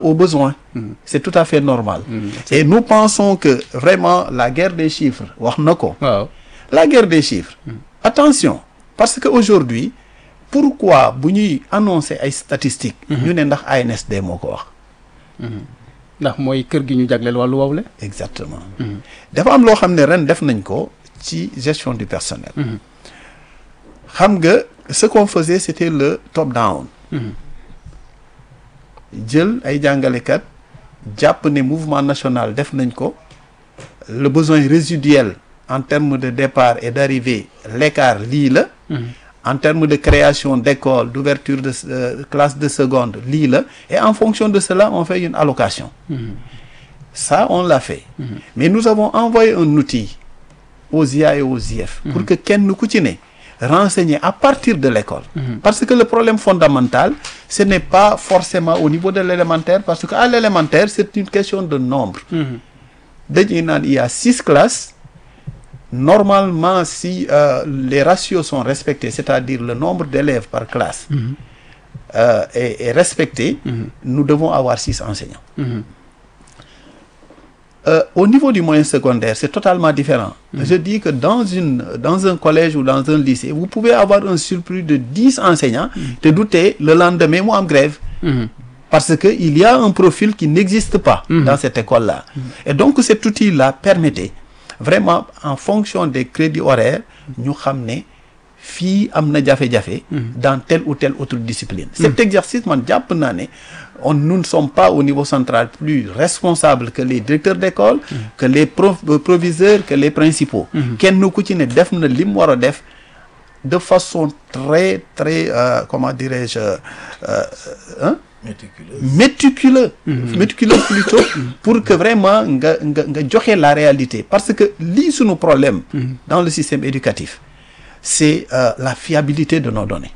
aux besoins. C'est tout à fait normal. Et nous pensons que vraiment la guerre des chiffres wax na ko. waaw La guerre des chiffres. Attention parce que aujourd'hui pourquoi bu ñuy annoncer ay statistiques. ñu ne ndax ANSD moo ko wax. ndax mooy kër gi ñu jagleel wàllu wowle Exactement. dafa am loo xam ne ren def nañ ko ci gestion du personnel. xam nga ce qu'on faisait c'était le top down. jël ay jàngalekat jàpp ne mouvement national def nañ ko le besoin résiduel en termes de départ et d'arrivée l'écart lii la. en termes de création d'écoles d'ouverture de euh, classes de seconde lii la et en fonction de cela on fait une allocation. Ça, on l'a fait. Mais nous avons envoyé un outil aux IA et aux IF pour que kenn ku ci ne renseigner à partir de l'école. Parce que le problème fondamental, ce n'est pas forcément au niveau de l'élémentaire, parce qu'à l'élémentaire, c'est une question de nombre. Dañuy naan il y a six classes. Normalement, si euh, les ratios sont respectés, c'est-à-dire le nombre d'élèves par classe euh, est, est respecté, nous devons avoir six enseignants. Euh, au niveau du moyen secondaire, c'est totalement différent. Je dis que dans, une, dans un collège ou dans un lycée, vous pouvez avoir un surplus de 10 enseignants, te douter, le lendemain, moi, en grève. Parce qu'il y a un profil qui n'existe pas dans cette école-là. Et donc, cet outil-là permettait, vraiment, en fonction des crédits horaires, nous ramener fii am na jafe-jafe dans telle ou telle autre discipline cet exercice man jàpp naa ne on nous ne sommes pas au niveau central plus responsables que les directeurs d'école que les prof proviseurs que les principaux kenn ku ci ne def na li mu war a def de façon très très euh, comment dirais-je euh, hein? méticuleux méticuleux plutôt pour que vraiment nga nga nga joxe la réalité parce que lii sunu problème dans le système éducatif c'est euh, la fiabilité de nos données.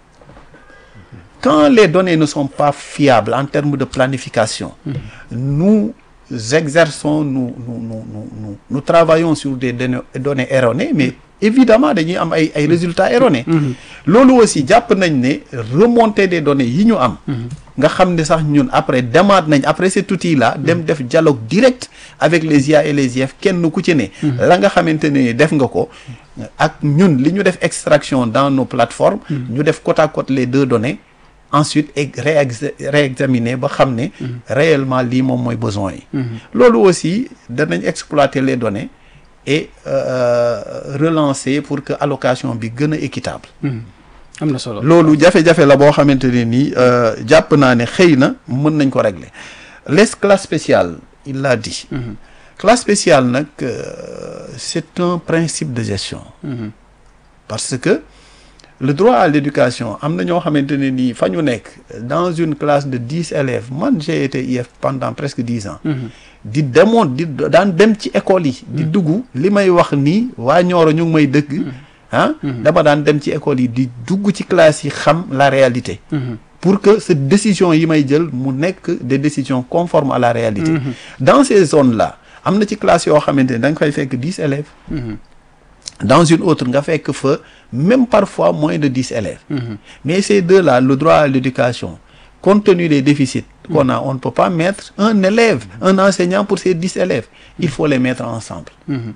Quand les données ne sont pas fiables en termes de planification, nous exerçons, nous, nous, nous, nous, nous travaillons sur des données, données erronées, mais évidemment dañuy am ay ay résultats erronés. loolu aussi jàpp nañ ne remontée des données yi ñu am. nga xam ne sax ñun après demaat nañ après cet outil là dem def dialogue direct avec les IA et les IF kenn ku ci ne. la nga xamante ne def nga ko. ak ñun li ñu def extraction dans nos plateformes. ñu def côte à côte les deux données. ensuite réexaminer ba xam ne. réellement lii moom mooy besoin yi. loolu aussi danañ exploiter les données. et euh, relancer pour que allocation bi gën a équitable. am na solo loolu jafe-jafe la boo xamante ne nii jàpp naa ne xëy na mën nañ ko régler les classes spéciales il l'a dit. classe spéciale nag c'est un principe de gestion. parce que le droit à l'éducation am na ñoo xamante ne nii fa ñu nekk dans une classe de dix élèves man j'ai été IF pendant presque dix ans. di demoon di daan dem ci école yi. di dugg li may wax nii waa Nioro ñu ngi may dëgg. ah dama daan dem ci école yi di dugg ci classe yi xam la réalité. pour que cette décision yi may jël mu nekk des décisions conformes à la réalité. dans ces zones là am na ci classe yoo xamante ne da nga fay fekk dix élèves. dans une autre nga fekk fa même parfois moins de dix élèves. mais ces deux là le droit à l'éducation compte tenu des déficits qu'on a on ne peut pas mettre un élève un enseignant pour ces dix élèves il faut les mettre ensemble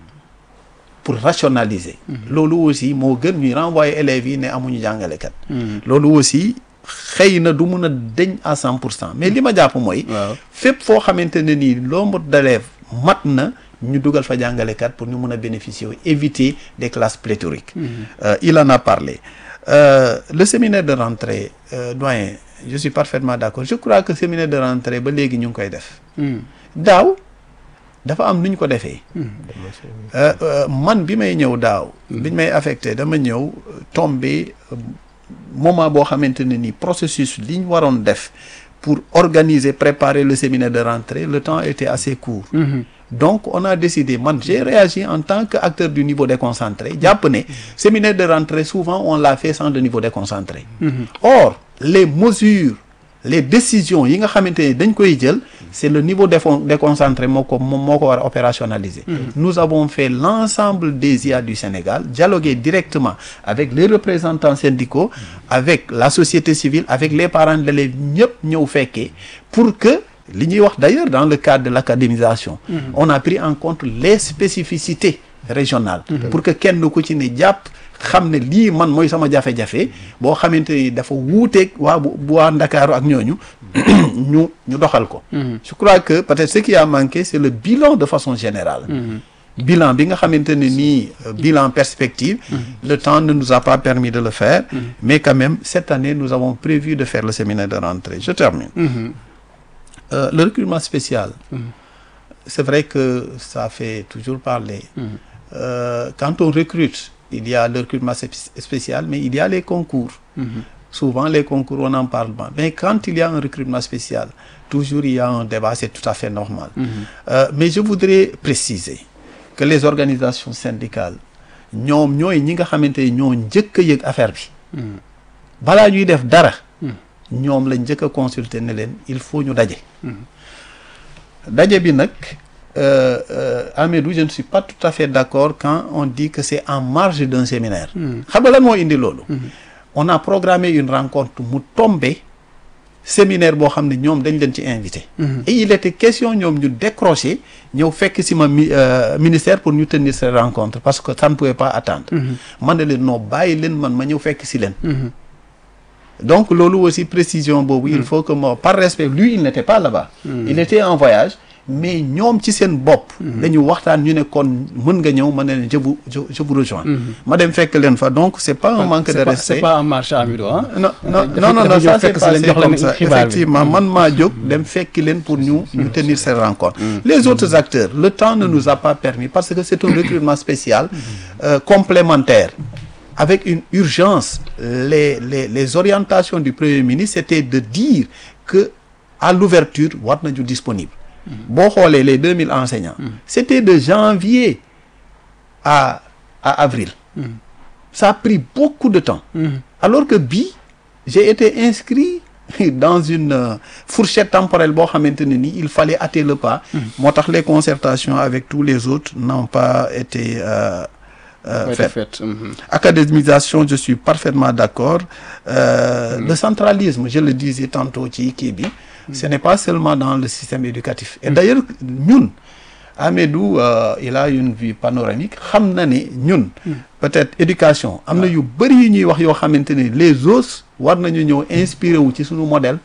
pour rationaliser loolu aussi moo gën ñuy renvoyer élèves yi ne amuñu jàngalekat loolu aussi xëy na du mun a deñ à cent pour cent mais li ma jàpp mooy fépp foo xamante ne nii nombre d'élèves mat na ñu dugal fa jàngalekat pour ñu mun a bénéficier éviter des classes pléthoriques euh, il en a parlé euh, le séminaire de rentrée euh, doyen je suis parfaitement d'accord je crois que séminaire de rentrée ba léegi ñu ngi koy def daaw dafa am nu ñu ko defee man bi may ñëw daaw biñ may affecté dama ñëw tombé moment boo xamante ne ni processus li ñu waroon def pour organiser préparer le séminaire de rentrée le temps était assez court donc on a décidé man j'ai réagi en tant qu'acteur du niveau déconcentré jàpp ne séminaire de rentrée souvent on l'a fait sans le niveau déconcentré or les mesures les décisions yi nga xamante ne dañ koy jël c'est le niveau déconcentré moo ko moom moo ko war a opérationnaliser nous avons fait l'ensemble des IA du Sénégal dialoguer directement avec les représentants syndicaux avec la société civile avec les parents d'élèves ñëpp ñëw fekkee pour que li ñuy wax d'ailleurs dans le cadre de l'académisation on a pris en compte les spécificités régionales pour que kenn ku ci ne jàpp xam ne lii man mooy sama jafe-jafe boo xamante ni dafa wuuteeg waa bu bu waa Ndakaaru ak ñooñu ñu ñu doxal ko je crois que peut-être ce qui a manqué c'est le bilan de façon générale bilan bi nga xamante ne nii euh, bilan perspective le temps ne nous a pas permis de le faire mais quand même cette année nous avons prévu de faire le séminaire de rentrée je termine Euh, le recrutement spécial c'est vrai que ça fait toujours parler Euh, quand on recrute il y a le recrutement spé- spécial mais il y a les concours souvent les concours on en parle pas mais quand il y a un recrutement spécial toujours il y a un débat c'est tout à fait normal Euh, mais je voudrais préciser que les organisations syndicales ñoom ñooy ñi nga xamante ni ñoo njëkk a yëg affaire bi balaa ñuy def dara ñoom lañ njëkk a consulter ne leen il faut ñu daje daje bi nag euh, euh, Amédou je ne suis pas tout à fait d'accord quand on dit que c'est en marge d'un séminaire xam nga lan moo indi loolu on a programmé une rencontre mu tombé séminaire boo xam ne ñoom dañ leen ci invité et il était question ñoom ñu décrocher ñëw fekk si ma mi euh, ministère pour ñu tenir cette rencontre parce que ça ne pouvait pas attendre man ne leen noo bàyyi leen man ma ñëw fekk si leen donc loolu aussi précision boobu il faut que moo par respect lui il n'était pas là-bas il était en voyage mais ñoom ci seen bopp dañu waxtaan ñu ne kon mën nga ñëw ma ne leen je vous je, je vous rejoins ma dem fekk leen fa donc c'est pas un manque de c'est pas- respect c'est pas en marche Amidou ah non non dafa- non non dafa non ñëw ça s'est fekk si leen passé jox leen comme ça xibaar bi. effectivement man maa jóg dem fekki leen pour ñu ñu tenir cette rencontre les autres acteurs le temps ne nous a pas permis parce que c'est un recrutement spécial euh, complémentaire avec une urgence les les les orientations du premier ministre c'était de dire que à l'ouverture war nañu disponible boo xoolee les 2000 enseignants c'était de janvier à à avril ça a pris beaucoup de temps alors que bii j'ai été inscrit dans une euh, fourchette temporelle boo xamante ne ni il fallait hâter le pas moo tax les concertations avec tous les autres n'ont pas été euh, euh, Ouais, faites fait. Mhm. académisation je suis parfaitement d'accord euh, le centralisme je le disais tantôt ci kii bi ce n'est pas seulement dans le système éducatif et d'ailleurs ñun Amédou euh, il a une vue panoramique xam na ne ñun peut-être éducation am na yu bëri yu ñuy wax yoo xamante ne les autres war nañu ñëw inspiré wu ci suñu modèle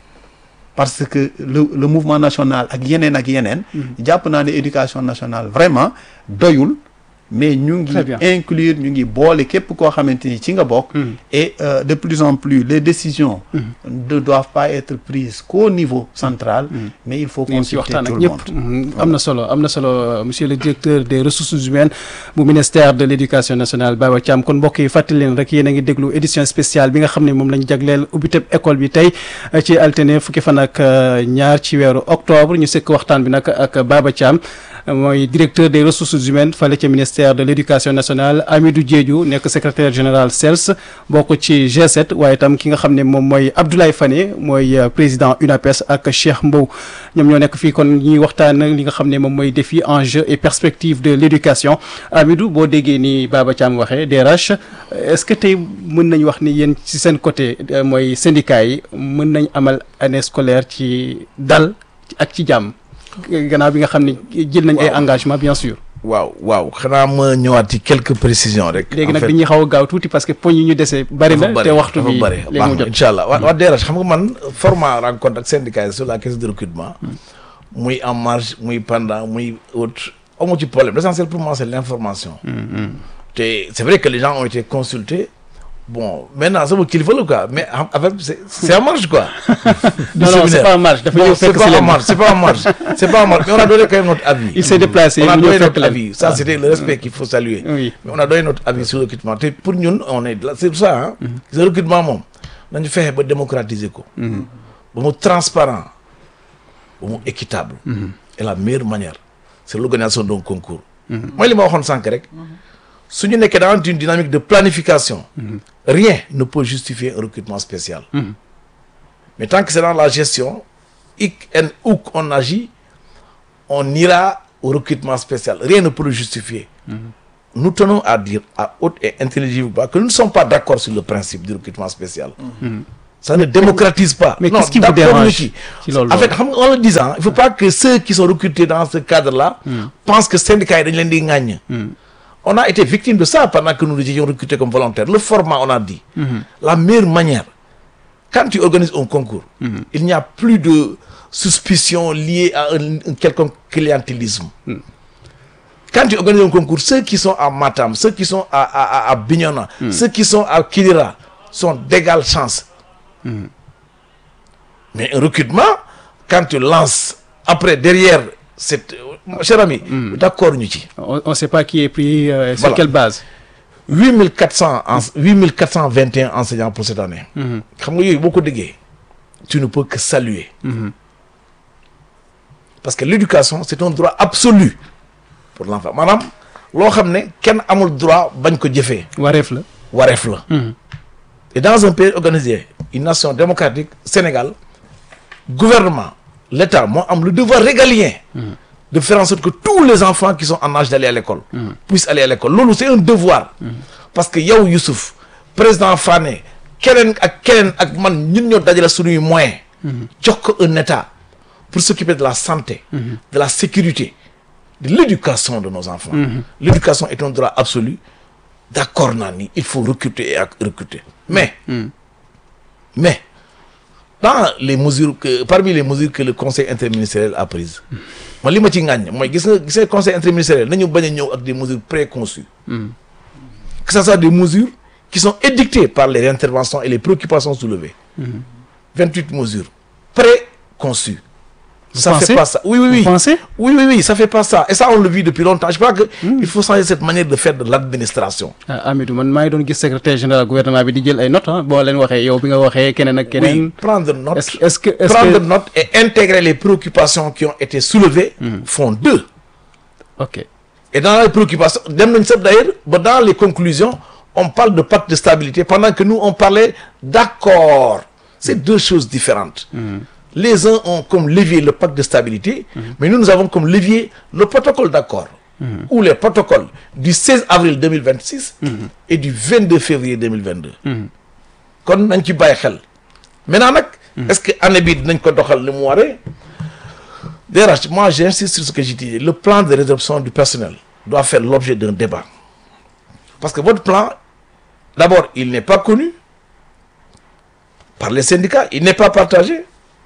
parce que le le mouvement national ak yeneen ak yeneen jàpp naa ne éducation nationale vraiment doyul mais ñu ngi Très bien. inclure ñu ngi boole képp koo xamante ni ci nga bokk et euh, de plus en plus les décisions ne doivent pas être prises qu'au niveau central mais il faut ngeen ci consulter waxtaan tout ak le ñëpp monde am na solo am na solo euh, monsieur le directeur des ressources humaines bu ministère de l' éducation nationale Baba Thiam kon mbokk yi fàttali leen rek yéen a ngi déglu édition spéciale bi nga xam ne moom lañ jagleel ubbiteb école bi tey euh, ci altine fukki fan ak euh, ñaar ci weeru octobre ñu sekk waxtaan bi nag ak Baba Thiam euh, mooy directeur des ressources humaines fale ca ministère de l' éducation nationale Amidou Diédhiou nekk secrétaire général CELS bokk ci G7 waaye itam ki nga xam ne moom mooy Abdoulaye Fane mooy euh, président UNAPES ak Cheikh Mbow ñoom ñoo nekk fii kon ñuy waxtaan li nga xam ne moom mooy défi enjeux et perspectives de l' éducation Amidou boo déggee ni Baba Thiam waxee DRH est ce que tey mën nañ wax ni yéen ci seen côté euh, mooy syndicat yi mën nañ amal année scolaire ci dal ak ci jàmm gannaaw bi nga xam ne jël nañ ay Waaw. engagement bien sûr waaw waaw xanaa ma ñëwaat ci quelques précisions rek. léegi en nag fait, dañuy xaw a gaaw tuuti parce que poñ yi ñu dese bari na dafa te waxtu dafa bi bëri léegi baax mu na jot incha allah waa waa DRH xam nga man format rencontre ak syndicat yi sur la question de recrutement muy en marge muy pendant muy autre amu ci problème l'essentiel pour moi c'est l'information te c'est vrai que les gens ont été consultés bon maintenant sama kilifa la quoi mais en fait c'est c'est en marge quoi du non non c'est séminaire. pas en marche dafa Non, ñëw c'est fekk si pas en leen marge c'est pas en marge c'est pas en marge mais on a donné quand même notre avis il s'est déplacé on a mu ñëw donné fekk notre leen avis ça c'était le respect qu'il faut saluer oui mais on a donné notre avis sur le recrutement te pour ñun on est là c'est ça ah le recrutement moom nañu fexe ba démocratiser ko ba mu transparent ba mu équitable et la meilleure manière c'est l'organisation d'un concours mooy li ma waxoon sànq rek su ñu nekkee dans une dynamique de planification rien ne peut justifier un recrutement spécial mais tant que c'est dans la gestion hic et où qu'on agit on ira au recrutement spécial rien ne peut le justifier nous tenons à dire à haute et intelligible voix que nous ne sommes pas d'accord sur le principe du recrutement spécial ça ne démocratise pas. Mais non qu'est-ce qui vous d'accord dérange ñu ci. ci loolu en fait xam nga en le disant il faut pas que ceux qui sont recrutés dans ce cadre-là pensent que syndicats yi dañ leen di ŋàññ. on a été victime de ça pendant que nous nous étions recrutés comme volontaires le format on a dit. la meilleure manière quand tu organises un concours. il n'y a plus de suspicion liée à un, un quelconque clientélisme. Quand tu organises un concours, ceux qui sont à Matam, ceux qui sont à, à, à- à Bignona, ceux qui sont à Kidira sont d'égale chance. Mais un recrutement, quand tu lances après, derrière, cette, mon cher ami, d'accord, nous dit. on on sait pas qui est pris euh, sur Voilà. quelle base 8400, en- 8421 enseignants pour cette année. Xam nga yooyu boo ko déggee, tu ne peux que saluer. Parce que l'éducation, c'est un droit absolu pour l'enfant. Maanaam loo xam ne kenn amul droit bañ ko jëfee wareef la wareef la. Et dans un pays organisé, une nation démocratique, Sénégal, gouvernement, l'État moo am le devoir régalien de faire en sorte que tous les enfants qui sont en âge d'aller à l'école puissent aller à l'école loolu c'est un devoir parce que yow Youssouf président Fane keneen ak keneen ak man ñun ñoo dajale suñuy moyens jox ko un État pour s'occuper de la santé de la sécurité de l'éducation de nos enfants l'éducation est un droit absolu d'accord naa ni il faut recruter et ak recruter mais mais dans les mesures que parmi les mesures que le conseil interministériel a prises man li ma ci ŋàññ mooy gis nga gis nga conseil interministériel nañu bañ a ñëw ak des mesures préconçues que ce soit des mesures qui sont édictées par les interventions et les préoccupations soulevées 28 mesures préconçues ça pensez fait pas ça oui oui Vous oui pensez oui oui oui ça fait pas ça et ça on le vit depuis longtemps je crois que il faut changer cette manière de faire de l'administration ah Amidou man maa ngi doon gis secrétaire général gouvernement bi di jël ay notes ah boo leen waxee yow bi nga waxee keneen ak keneen oui prendre note est-ce que est-ce que est-ce prendre que note et intégrer les préoccupations qui ont été soulevées font deux. ok Et dans les préoccupations, dem nañ sax d'ailleurs, ba dans les conclusions, on parle de pacte de stabilité pendant que nous, on parlait d'accord. C'est deux choses différentes. Les uns ont comme levier le pacte de stabilité, mais nous, nous avons comme levier le protocole d'accord. Ou les protocoles du 16 avril 2026 et du 22 février 2022. kon nañ ci bàyyi xel maintenant nag est-ce que année bii dinañ ko doxal ni mu waree DRH moi j'insiste sur ce que j'ai dit le plan de résorption du personnel doit faire l'objet d'un débat parce que votre plan d'abord il n'est pas connu par les syndicats il n'est pas partagé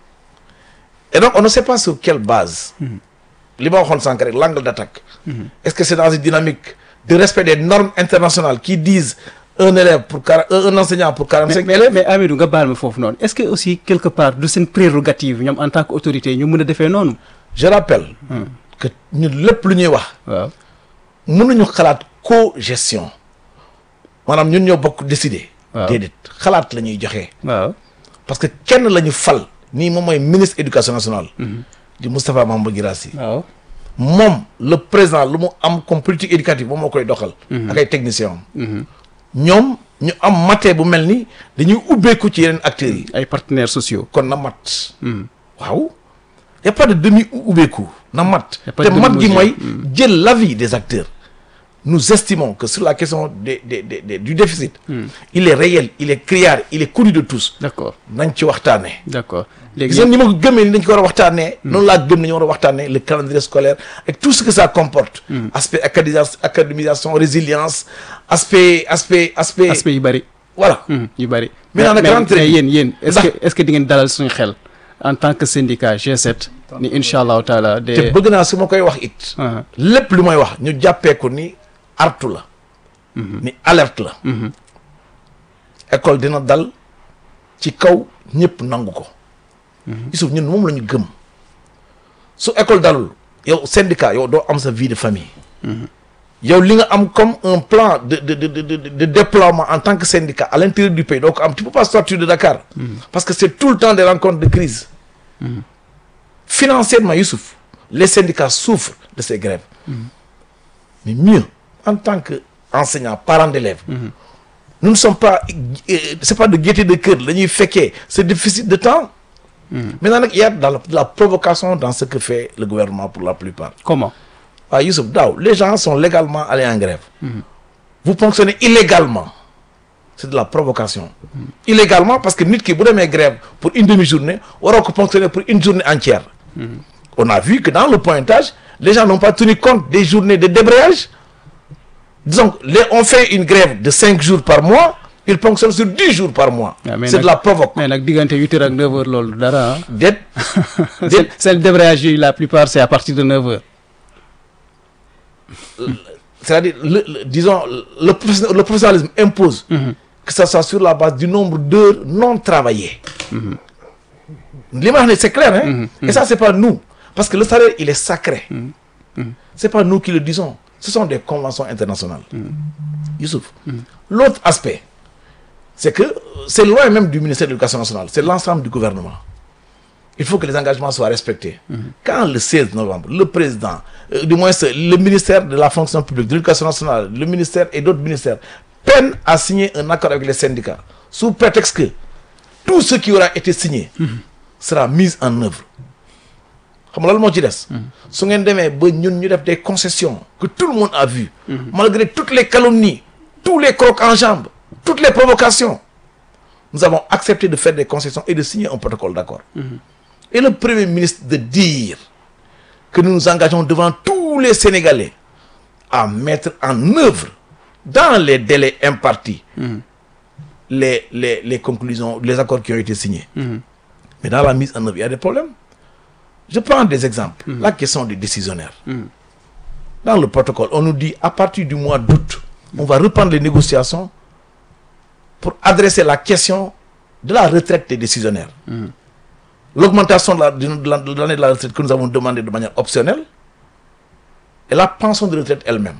et donc on ne sait pas sur quelle base li ma waxoon sànq rek l'angle d'attaque est-ce que c'est dans une dynamique de respect des normes internationales qui disent un élève pour quar- un un enseignant pour mais 45 mais, élèves mais Amidou nga baal ma foofu noonu est-ce que aussi quelque part du seen prérogative ñoom en tant qu'autorité ñu mën a defee noonu je rappelle que ñun lépp lu ñuy wax waaw mënuñu xalaat co-gestion maanaam ñun ñoo bokk décider Waaw. déedéet xalaat la ñuy joxe waaw parce que kenn la ñu fal nii moom mooy ministre éducation nationale di Moustapha Mamba Guirassy waaw moom le président lu mu am comme politique éducative moom moo koy doxal ak ay techniciens am ñoom ñu am matee bu mel ni dañuy ubbeeku ci yeneen acteurs yi ay partenaires sociaux kon na mat waaw y a pas de demi ubbeeku na mat Y a pas te de mat gi demi-mesure. mooy jël l'avis des acteurs nous estimons que sur la question des, des, des, des- du déficit il est réel il est criard il est connu de tous d'accord nañ ci waxtaanee d'accord gis léegi nga ni ma ko gëmee ni dañ ko war a waxtaanee noonu laa gëm ne ñu war a waxtaanee le calendrier scolaire et tout ce que ça comporte aspect académisation académisation résilience aspect aspect aspect aspect yu bëri voilà yu bëri Maintenant nag mais rentrée mais bi. yéen yéen est-ce Ndax- que est-ce que di ngeen dalal suñu xel en tant que syndicat G7 ni incha allahu taala te de bëgg naa su ma koy wax it Ah, lépp lu may wax ñu jàppee ko ni artu la ni alerte la école dina dal ci kaw ñëpp nangu ko Youssouf ñun moom la ñu gëm su école dalul yow syndicat yow doo am sa vie de famille yow li nga am comme un plan de de de de de, de déploiement en tant que syndicat à l'intérieur du pays doo ko am tu peux pas sortir de Dakar parce que c'est tout le temps des rencontres de crise financièrement Youssouf les syndicats souffrent de ces grèves mais mieux en tant que enseignant parent d'élèves nous ne sommes pas euh, c'est pas de gaieté de cœur la ñuy fekkee ce déficit de temps maintenant nag il y a dans la, de la provocation dans ce que fait le gouvernement pour la plupart comment waaw Youssouf daaw les gens sont légalement allés en grève vous fonctionnez illégalement c'est de la provocation illégalement parce que nit ki bu demee grève pour une demi-journée waroo ko ponctionner pour une journée entière on a vu que dans le pointage les gens n'ont pas tenu compte des journées de débrayage disons les on fait une grève de cinq jours par mois ils ponctionnent sur dix jours par mois Ah, mais c'est de nag- la provoque mais nag diggante huit heures ak neuf heures loolu dara ah. déet c'est déet c'est le débrayage yi la plupart c'est à partir de neuf heures. c'est-à-dire le, le- disons le, professionnel- le professionnalisme impose que ça soit sur la base du nombre d'heures non travaillées li ma wax ne c'est clair hein et ça c'est pas nous parce que le salaire il est sacré c'est pas nous qui le disons ce sont des conventions internationales Youssouf l'autre aspect c'est que euh, c'est loin même du ministère de l'éducation nationale c'est l'ensemble du gouvernement il faut que les engagements soient respectés. Quand le 16 novembre, le président, euh, du moins c'est le ministère de la fonction publique, de l'éducation nationale, le ministère et d'autres ministères peinent à signer un accord avec les syndicats, sous prétexte que tout ce qui aura été signé sera mis en œuvre. xam nga loolu moo ci des. su ngeen demee ba ñun ñu def des concessions que tout le monde a vu. malgré toutes les calomnies, tous les crocs en jambes, toutes les provocations, nous avons accepté de faire des concessions et de signer un protocole d'accord. Et le Premier ministre de dire que nous nous engageons devant tous les Sénégalais à mettre en œuvre, dans les délais impartis, les, les, les conclusions, les accords qui ont été signés. Mais dans la mise en œuvre, il y a des problèmes. Je prends des exemples. La question des décisionnaires. Dans le protocole, on nous dit à partir du mois d'août, on va reprendre les négociations pour adresser la question de la retraite des décisionnaires. L'augmentation de la- de la- de l'année de la retraite que nous avons demandé de manière optionnelle et la pension de retraite elle-même.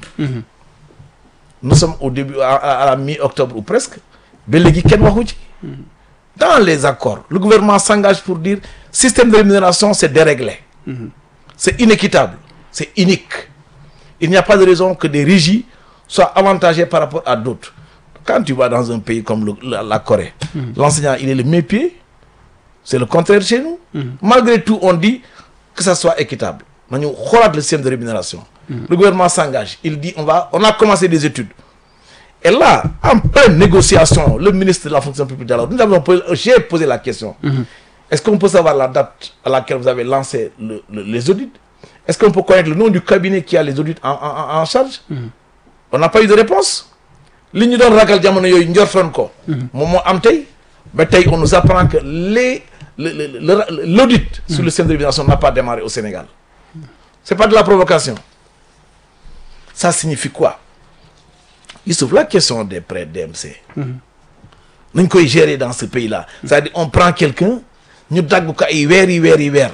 Nous sommes au début, à, à- à la mi-octobre ou presque. ba léegi kenn waxu ci. Dans les accords, le gouvernement s'engage pour dire système de rémunération, c'est déréglé. C'est inéquitable, c'est unique. Il n'y a pas de raison que des régies soient avantagées par rapport à d'autres. Quand tu vas dans un pays comme le- la, la Corée, l'enseignant, il est le mépier. C'est le contraire chez nous. Malgré tout, on dit que ça soit équitable. Nous avons le système de rémunération. Le gouvernement s'engage. Il dit on, va, on a commencé des études. Et là, en pleine négociation, le ministre de la fonction publique d'alors, nous avons posé- j'ai posé la question. Est-ce qu'on peut savoir la date à laquelle vous avez lancé le- le- les audits Est-ce qu'on peut connaître le nom du cabinet qui a les audits en, en- en- en charge On n'a pas eu de réponse. li ñu doon ragal jamono yooyu njortoon ko. moom moo am tey. ba tey on nous apprend que les le le le- l'audit sur le système de rémunération n'a pas démarré au Sénégal. c'est pas de la provocation. ça signifie quoi Youssouf la question des prêts DMC. nañ koy gérer dans ce pays-là. c'est-à-dire on prend quelqu'un ñu dagg ko ay weer yi weer yi weer.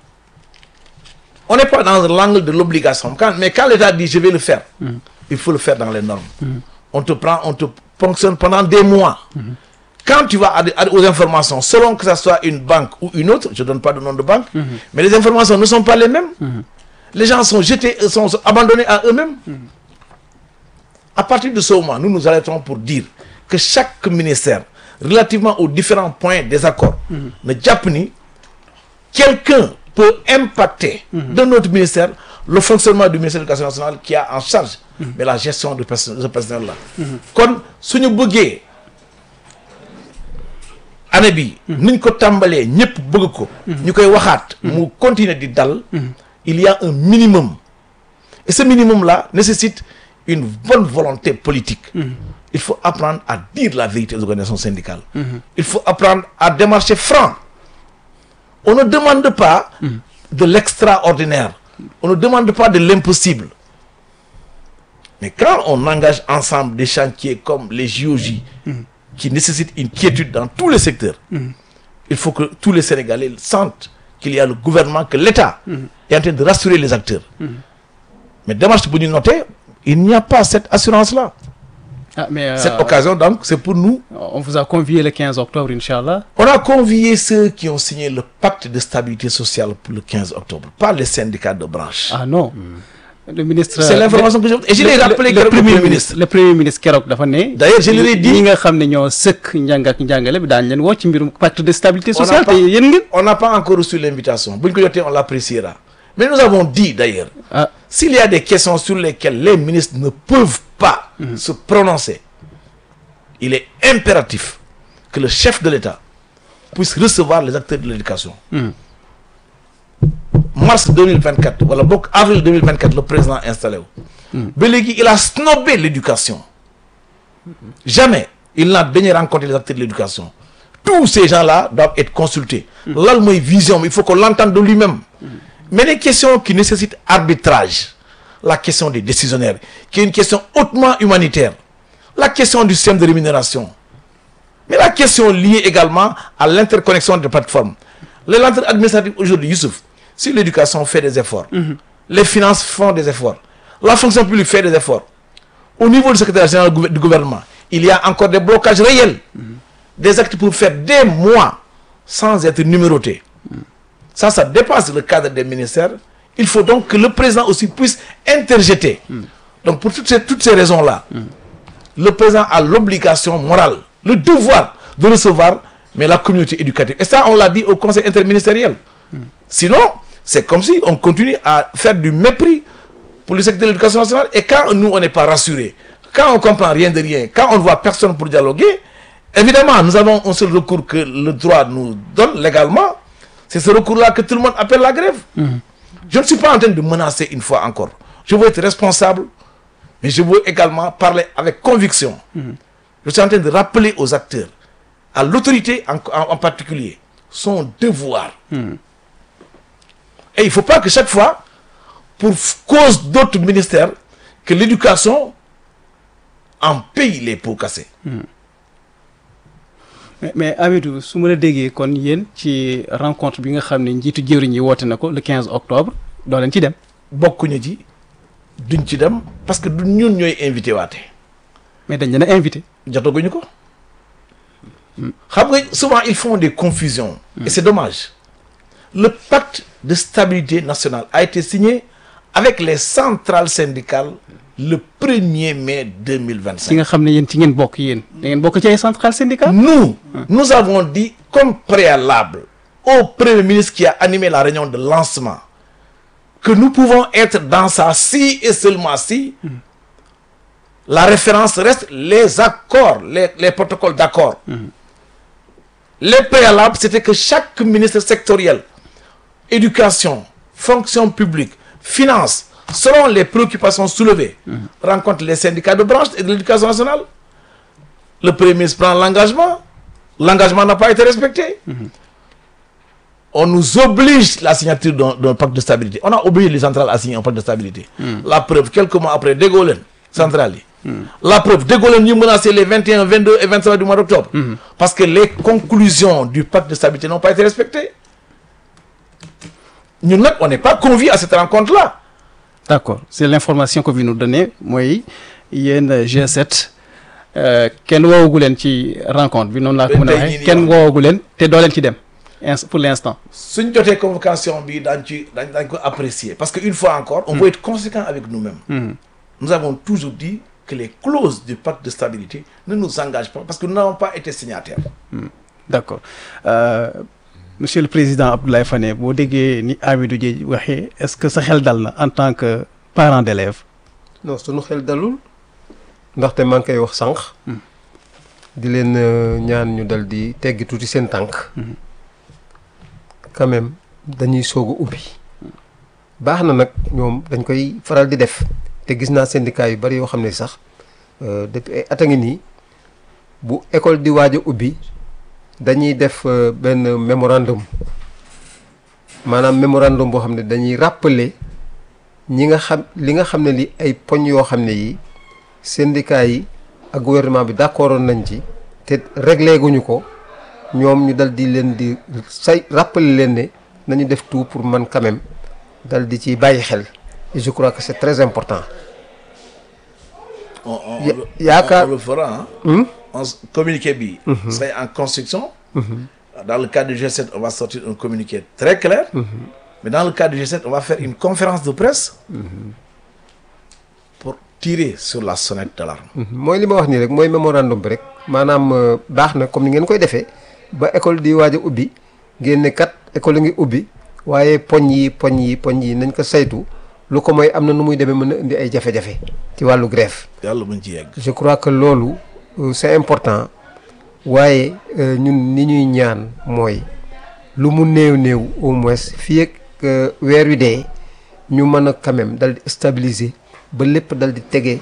on n'est pas dans l'angle de l'obligation quand mais quand l'État dit je vais le faire. il faut le faire dans les normes. on te prend on te ponctionne pendant des mois. quand tu vas à, à- aux informations selon que ça soit une banque ou une autre je donne pas de nom de banque. mais les informations ne sont pas les mêmes. les gens sont jetés euh, sont, sont abandonnés à eux-mêmes. à partir de ce moment nous nous arrêtons pour dire que chaque ministère relativement aux différents points des accords. ne jàpp ni quelqu'un peut impacter de notre ministère le fonctionnement du ministère de l'éducation nationale qui a en charge mais la gestion de perso- de ce personnel là kon suñu bëggee année bi niñ ko tàmbalee ñëpp bëgg ko ñu koy waxaat mu continuer di dal il y a un minimum et ce minimum là nécessite une bonne volonté politique il faut apprendre à dire la vérité aux organisations syndicales il faut apprendre à démarcher franc on ne demande pas de l'extraordinaire. On ne demande pas de l'impossible. Mais quand on engage ensemble des chantiers comme les JOJ, qui nécessitent une quiétude dans tous les secteurs, il faut que tous les Sénégalais sentent qu'il y a le gouvernement, que l'État est en train de rassurer les acteurs. Mais démarche pour nous noter, il n'y a pas cette assurance-là. ah mais euh, Cette occasion, donc, c'est pour nous on vous a convié le 15 octobre inchallah On a convié ceux qui ont signé le pacte de stabilité sociale pour le 15 octobre, pas les syndicats de branche. ah non le ministre C'est l'information que j'ai Et je l'ai le- rappelé le, que le premier ministre le premier ministre keroog dafa ne D'ailleurs, je leur ai dit- ñi nga xam ne ñoo sëkk njàng ak njàngale bi daañu leen woo ci mbirum pacte de stabilité On n'a sociale te pas- yéen ngeen On n'a pas encore reçu l'invitation. Buñ ko jotee, on l'appréciera. Mais nous avons dit d'ailleurs, ah s'il y a des questions sur lesquelles les ministres ne peuvent pas se prononcer, il est impératif que le chef de l'État puisse recevoir les acteurs de l'éducation. Mars 2024, voilà, donc avril 2024, le président installé. Mais il a snobé l'éducation. Jamais il n'a daigné rencontrer les acteurs de l'éducation. Tous ces gens-là doivent être consultés. Là, le vision, il faut qu'on l'entende de lui-même. Mais les questions qui nécessitent arbitrage, la question des décisionnaires, qui est une question hautement humanitaire, la question du système de rémunération, mais la question liée également à l'interconnexion des plateformes. Les lenteurs administratives aujourd'hui, Youssouf, si l'éducation fait des efforts, les finances font des efforts, la fonction publique fait des efforts, au niveau du secrétaire général du gouvernement, il y a encore des blocages réels, des actes pour faire des mois sans être numérotés. Ça, ça dépasse le cadre des ministères. Il faut donc que le président aussi puisse interjeter. Donc pour toutes ces, toutes ces raisons-là, le président a l'obligation morale, le devoir de recevoir mais la communauté éducative. Et ça, on l'a dit au conseil interministériel. Sinon, c'est comme si on continue à faire du mépris pour le secteur de l'éducation nationale. Et quand nous, on n'est pas rassurés, quand on comprend rien de rien, quand on ne voit personne pour dialoguer, évidemment, nous avons un seul recours que le droit nous donne légalement. C'est ce recours-là que tout le monde appelle la grève. Je ne suis pas en train de menacer une fois encore. Je veux être responsable, mais je veux également parler avec conviction. Je suis en train de rappeler aux acteurs, à l'autorité en, en- en particulier, son devoir. Et il ne faut pas que chaque fois, pour f- cause d'autres ministères, que l'éducation en paye les pots cassés. mais mais Amidou su ma la déggee kon yéen ci rencontre bi nga xam ne njiitu jëwriñ yi woote na ko le 15 octobre doo leen ci dem. bokkuñu ci duñ ci dem parce que du ñun ñooy invité waate mais dañ leen a invité. jotaguñu ko xam nga souvent ils font des confusions et c'est dommage le pacte de stabilité nationale a été signé avec les centrales syndicales le 1er mai ci 2025 nga xam ne yéen ci ngeen bokk yéen da ngeen bokk ci ay centrales syndicales. nous nous avons dit comme préalable au premier ministre qui a animé la réunion de lancement que nous pouvons être dans ça si et seulement si la référence reste les accords, les, les protocoles d'accord. Les préalables, c'était que chaque ministre sectoriel, éducation, fonction publique, finance, selon les préoccupations soulevées, rencontre les syndicats de branche et de l'éducation nationale. Le Premier ministre prend l'engagement. L'engagement n'a pas été respecté. On nous oblige la signature d'un d'un pacte de stabilité. On a obligé les centrales à signer un pacte de stabilité. La preuve, quelques mois après, De Gaulle, centrale. yi. La preuve, De Gaulle nous menacé les 21, 22 et 25 du mois d'octobre. Parce que les conclusions du pacte de stabilité n'ont pas été respectées. Nous, nag, on n'est pas conviés à cette rencontre-là. d'accord c'est l'information que vous nous donnez mooy yéen G7 euh, kenn woowagu leen ci rencontre bi noonu laa ko mën a Tey jii waxee nii kenn waaw. woowagu leen te doo leen ci dem ins- pour l'instant. suñ jotee convocation bi daañ ci daañ daañ ko apprécier parce que une fois encore on veut être conséquent avec nous-mêmes nous avons toujours dit que les clauses du pacte de stabilité ne nous engagent pas parce que nous n'avons pas été signataires d'accord euh, monsieur le président Abdoulaye Fane boo déggee ni Amidou Dieng waxee est-ce que sa xel dal na en tant que parent d'élève non sunu xel dalul ndaxte maa ngi koy wax sànq. di leen euh, ñaan ñu dal di teggi tuuti seen tànk. quand même dañuy soog a ubbi. baax na nag ñoom dañ koy faral di def te gis naa syndicat yu bari yoo xam ne sax euh, depuis ay at a ngi nii bu école di waaj a ubbi dañuy def euh, benn mémorandum maanaam mémorandum boo xam ne dañuy rappeler. ñi nga xam li nga xam ne li ay poñ yoo xam ne yi syndicat yi ak gouvernement bi d'accordoon nañ ci te réglé guñu ko ñoom ñu dal di leen di say rappeler leen ne nañu def tout pour man quand même dal di ci bàyyi xel et je crois que c'est très important on, on- Ya- on le- yaakaar- on le fera hein. Hmm? on s- communiqué bi c'est en construction dans le cadre du G7 on va sortir un communiqué très clair mais dans le cadre du G7 on va faire une conférence de presse pour tirer sur la sonnette d'alarme mooy li ma wax nii rek mooy mémorandum bi rek maanaam euh, baax na comme ni ngeen koy defee ba école di waaj a ubbi ngeen ne kat école a ngi ubbi waaye poñ yi poñ yi poñ yi nañ ko saytu lu ko mooy am na nu muy demee mën a indi ay jafe-jafe ci wàllu grève yàlla buñ ci yegg je crois que loolu euh, c'est important waaye euh, ñun ni ñuy ñaan mooy lu mu néew néew au moins fii ak euh, weer wi dee ñu mën a quand même dal di stabiliser ba lépp dal di tege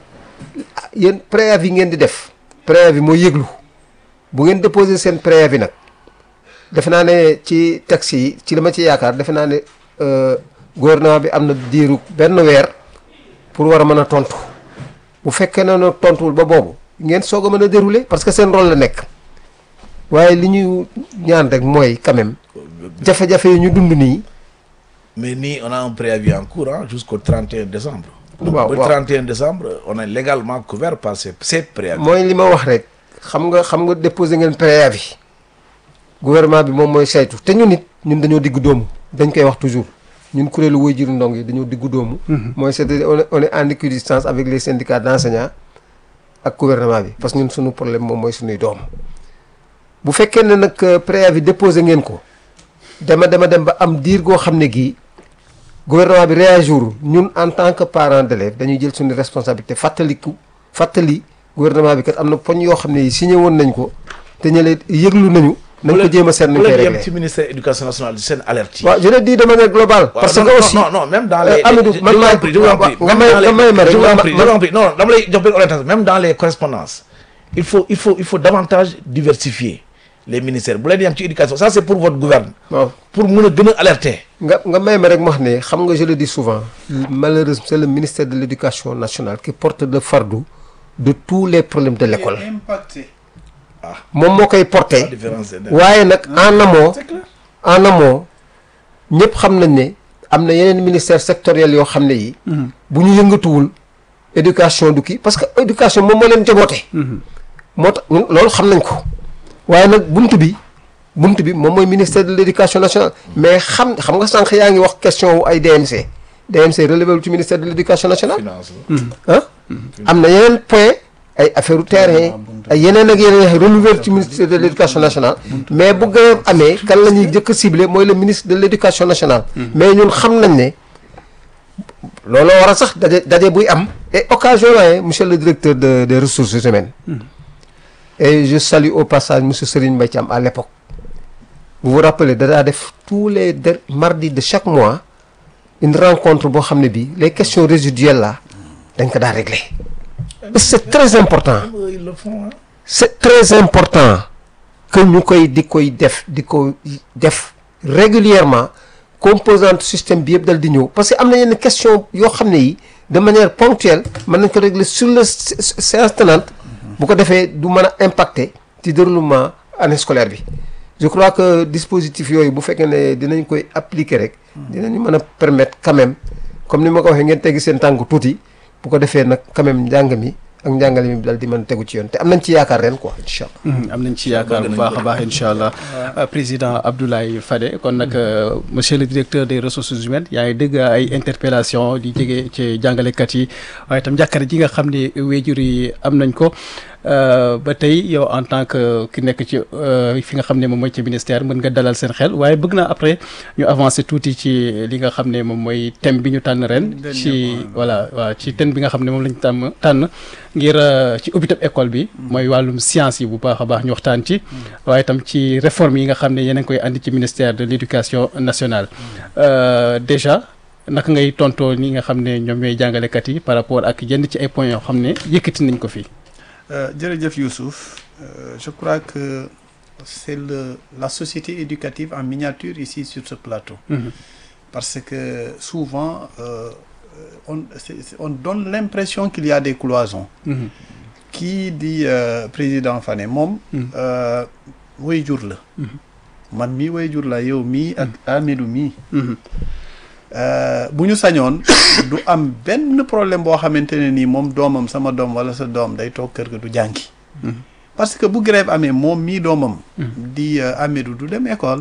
ah, yéen préavis ngeen di def préavis mooy yëglu bu ngeen déposer seen préavis nag defe naa ne ci taxi yi ci la ma ci yaakaar defe naa ne euh, gouvernement bi am na diiru benn weer pour war a mën a tontu bu fekkee ne nag tontuwul ba boobu ngeen soog a mën a dérouler parce que seen rôle la nekk waaye li ñuy ñaan rek mooy quand même jafe-jafe yi ñu dund nii Mais ni on a un préavis en cours hein, jusqu'au 31 décembre. Waaw, Le waaw. 31 décembre, on est légalement couvert par ces, ces préavis. mooy li ma wax rek xam nga xam nga déposé ngeen préavis gouvernement bi moom mooy saytu te ñun it ñun dañoo diggu doomu dañ koy wax toujours ñun kuréelu woy jiru ndong yi dañoo diggu doomu mooy c'est-à-dire on est on est en équidistance avec les syndicats d'enseignants ak gouvernement bi parce que ñun suñu problème moom mooy suñuy doom bu fekkee ne nag euh, préavis déposé ngeen ko dema dema dem ba am diir goo xam ne gii gouvernement bi réagir ñun en tant que parent d'élève dañuy jël suñu responsabilité fàttaliku fàttali gouvernement bi kat am na poñ yoo xam ne yi signé woon nañ ko te ñële yëglu nañu nañ ko jéem a seet nañ Vous koy l'avez dit réglé ci ministère de l'éducation nationale c'est alerte. waaw je le dis de manière globale parce non, que non, aussi non, non, même dans euh, les. Amadou, je- je man vous en maay- prie, je vous en prie. nga Même may- dans les- nga may ma rek, je vous nga en ma- prie, je ma- vous en prie. Non, dama lay jox benn orientation. Même dans les correspondances, il faut, il faut, il faut davantage diversifier les ministères. Bu leen yem ci éducation, ça c'est pour votre gouvernement. waaw Pour mun a gën a alerter. nga nga may ma rek ma wax ne xam nga je le dis souvent malheureusement c'est le ministère de l'éducation nationale qui porte le fardeau de tous les problèmes de l'école impacté. moom moo koy La porté différence est waaye nag en amont C'est clair. en amont ñëpp xam nañ ne am na yeneen ministère sectoriel yoo xam ne yi bu ñu yëngatuwul éducation du kii parce que éducation moom moo leen jaboote moo tax ñun loolu xam nañ ko waaye nag bunt bi bunt bi moom mooy ministère de l'éducation nationale mais xam xam nga sànq yaa ngi wax question wu ay DMC DMC relevé wul ci ministère de l'éducation nationale Finance. ah am na yeneen point ay affaire u terrain ay yeneen ak yeneen ay relevé ci ministère de l'éducation nationale mais bu grève amee kan la ñuy jëkk a ciblé mooy le ministre de l'éducation nationale mais ñun xam nañ ne looloo war a sax daje daje buy am et occasion la monsieur le directeur de des ressources humaines et je salue au passage monsieur Serigne Mbaye Thiam à l'époque vous vous rappelez da daa def tous les der mardis de chaque mois une rencontre boo xam ne bii les questions résiduelles là dañ ko daa régler et c'est très important Ils le font, hein. c'est très important que ñu koy di koy def di ko def régulièrement composante système bi yëpp dal di ñëw parce que am na yenn question yoo xam ne yi de manière ponctuelle mën nañ ko régler sur le sé- sé- séance tenante bu ko defee du mën a impacter ci déroulement année scolaire bi je crois que dispositif yooyu bu fekkee ne dinañ koy appliquer rek dinañu mën a permettre quand même comme ni ma ko waxee ngeen teggi seen tànk tuuti bu ko defee nag quand même njàng mi ak njàngale mi dal di mën a tegu ci yoon te am nañ ci yaakaar ren quoi incha allah am nañ ci yaakaar bu baax a baax incha allah président Abdoulaye Fade kon nag euh, monsieur le directeur des ressources humaines yaa ngi dégg ay interpellation di jege ci jàngalekat yi waaye itam njàkkare ji nga xam ne wéjur yi am nañ ko euh, ba tey yow en tant que ki nekk ci euh, fi nga xam ne moom mooy ci ministère mën nga dalal seen xel waaye bëgg naa après ñu avancer tuuti ci li nga xam ne moom mooy thème bi ñu tànn ren ci voilà waaw ci thème bi nga xam ne moom lañ tàmm tànn ngir euh, ci ubbitab école bi mooy wàllum science yi bu baax a baax ñu waxtaan ci waaye itam ci réforme yi nga xam ne yéen a ngi koy andi ci ministère de l'éducation nationale Euh, déjà naka ngay tontoo ñi nga xam ne ñoom ñooy jàngalekat yi par rapport ak yenn ci ay points yoo xam ne yëkkati nañ ko fii Euh, jërëjëf Youssouf Euh, je crois que c'est le la société éducative en miniature ici sur ce plateau parce que souvent euh, on c'est- c'est- on donne l'impression qu'il y a des cloisons Mhm. kii di euh, président Fane moom Mhm. euh, waajur la man mii waajur la yow mii ak Amidou mii Mhm. Euh, bu ñu sañoon du am benn problème boo xamante ne nii moom doomam sama doom wala sa doom day toog kër ga du jàngi parce que bu grève amee moom mii doomam di euh, Amidou du dem école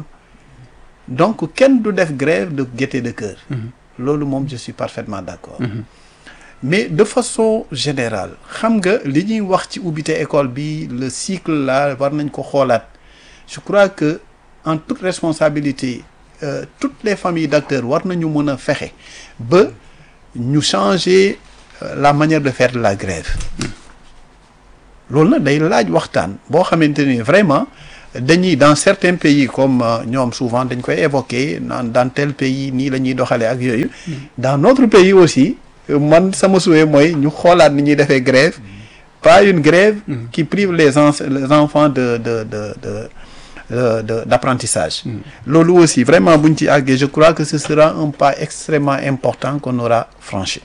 donc kenn du def grève de gaieté de cœur loolu moom je suis parfaitement d'accord mais de façon générale xam nga li ñuy wax ci ubbite école bi le cycle là war nañ ko xoolaat je crois que en toute responsabilité euh, toutes les familles d'acteurs war nañu mën a fexe ba ñu changer euh, la manière de faire de la grève loolu nag day laaj waxtaan boo xamante ni vraiment dañuy dans certains pays comme euh, ñoom souvent dañ koy évoquer naan dans tel pays nii la ñuy doxalee ak yooyu dans notre pays aussi euh, man sama souhait mooy ñu xoolaat ni ñuy defee grève pas une grève qui prive les, ens- les enfants de de de de euh, de d'apprentissage loolu aussi vraiment buñ ci àggee je crois que ce sera un pas extrêmement important qu'on aura franchi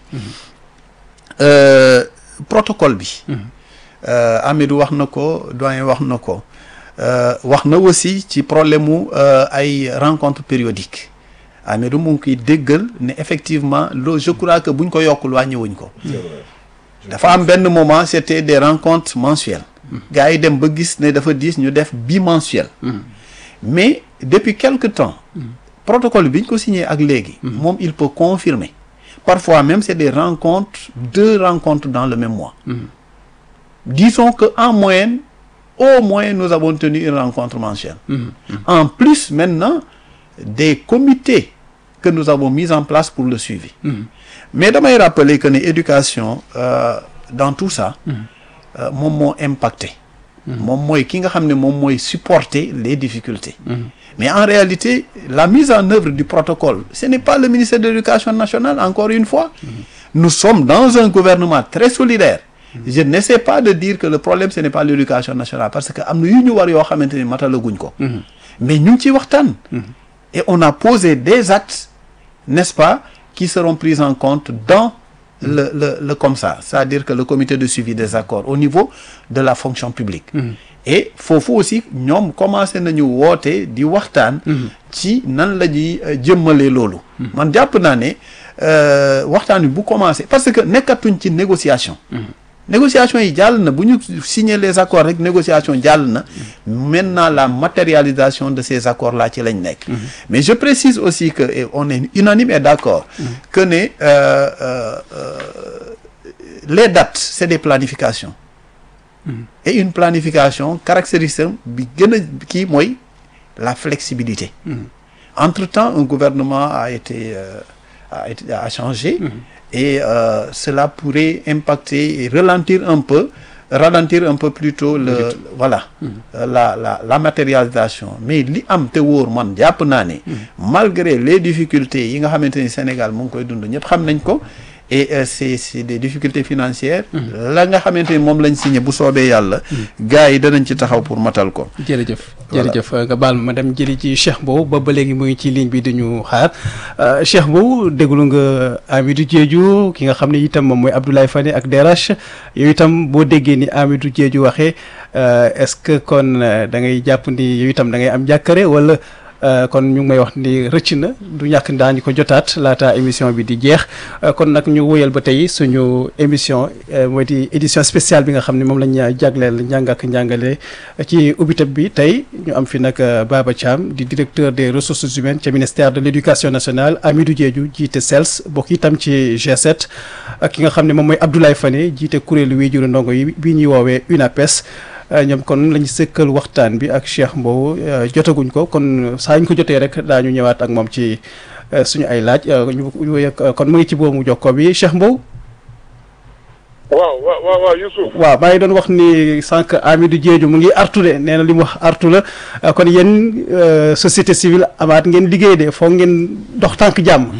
Euh, protocole bi euh, Amidou wax na ko doyen wax na ko euh, wax na aussi ci problème mu euh, ay rencontres périodiques Amidou mu ngi koy déggal ne effectivement loolu je crois que buñ ko yokkul wàññiwuñ ko dafa am benn moment c'était des rencontres mensuelles gars yi dem ba gis ne dafa diis ñu def bimensuel mais depuis quelque temps protocole bi ñu ko signé ak léegi moom il peut confirmer parfois même c'est des rencontres deux rencontres dans le même mois disons que en moyenne au moins nous avons tenu une rencontre mensuelle en plus maintenant des comités que nous avons mis en place pour le suivi mais damay rappeler que ne éducation euh, dans tout ça euh, moom moo impacté moom mooy ki nga xam ne moom mooy supporter les difficultés mais en réalité la mise en œuvre du protocole ce n'est pas le ministère de l'éducation nationale encore une fois nous sommes dans un gouvernement très solidaire je n'essaie pas de dire que le problème ce n'est pas l'éducation nationale parce que am na yu ñu war yoo xamante ni matalaguñ ko mais ñu ngi ciy waxtaan et on a posé des actes n'est-ce pas qui seront pris en compte dans le le le comme ça c'est-à-dire que le comité de suivi des accords au niveau de la fonction publique et foofu aussi ñoom commencé nañu woote di waxtaan ci nan la ñuy euh, jëmmalee loolu man jàpp naa ne euh, waxtaan bi bu commencé parce que nekkatuñ ci négociation négociation yi jàll na bu ñu signer les accords rek négociation jàll na maintenant la matérialisation de ces accords là ci lañ nekk mais je précise aussi que et on est unanime et d'accord que ne euh, euh, euh, les dates c'est des planifications et une planification caractéristique bi gën a kii mooy la flexibilité entre-temps un gouvernement a été euh, a été a changé et euh, cela pourrait impacter et ralentir un peu ralentir un peu plutôt le voilà euh, la la la matérialisation mais li am te wóor man jàpp naa ne malgré les difficultés yi nga xamante ni Sénégal mu ngi koy dund ñëpp xam nañ ko et euh, c'est c'est des difficultés financières la nga xamante ni moom lañ signé bu soobee yàlla gars yi danañ ci taxaw pour matal ko jërëjëf Voilà. jërëjëf nga baal ma ma dem jëli ci Cheikh Mbow ba ba léegi mu ngi ci ligne bi dañu xaar Euh, Cheikh Mbow déglu nga Amidou Diédhiou ki nga xam ne itam moom mooy Abdoulaye Fane ak DRH yow itam boo déggee ni Amidou Diédhiou waxee euh, est-ce que kon euh, da ngay jàpp ni yow itam da ngay am jàkkare wala euh, kon ñu ngi may wax ni rëcc na du ñàkk daañu ko jotaat laata émission bi di jeex Euh, kon nag ñu wóyal ba tey suñu émission euh, mooy di édition spéciale bi nga xam ne moom lañ jagleel njàng ak njàngale ci ubbitab bi tey ñu am fi nag euh, Baba Thiam di directeur des ressources humaines ca ministère de l'éducation nationale Amidou Diédhiou jiite CELS bokk itam ci G7 ak ki nga xam ne moom mooy Abdoulaye Fane jiite kuréelu wéyjuru ndongo yi bi ñuy woowee UNAPES Euh, ñoom kon lañu sëkkal waxtaan bi ak Cheikh Mbow euh, jotaguñ ko kon saa ñu ko jotee rek daañu ñëwaat ak moom ci euh, suñu ay laaj euh, ñu ñu wéy- kon mu ngi ci boobu jokko bi Cheikh Mbow waaw waaw waaw waaw Youssouf waaw maa ngi doon wax ni sànq Amidou Diédhiou mu ngi artu de nee na li mu wax artu la euh, kon yéen euh, société civile amaat ngeen liggéey de foog ngeen dox tànk jàmm.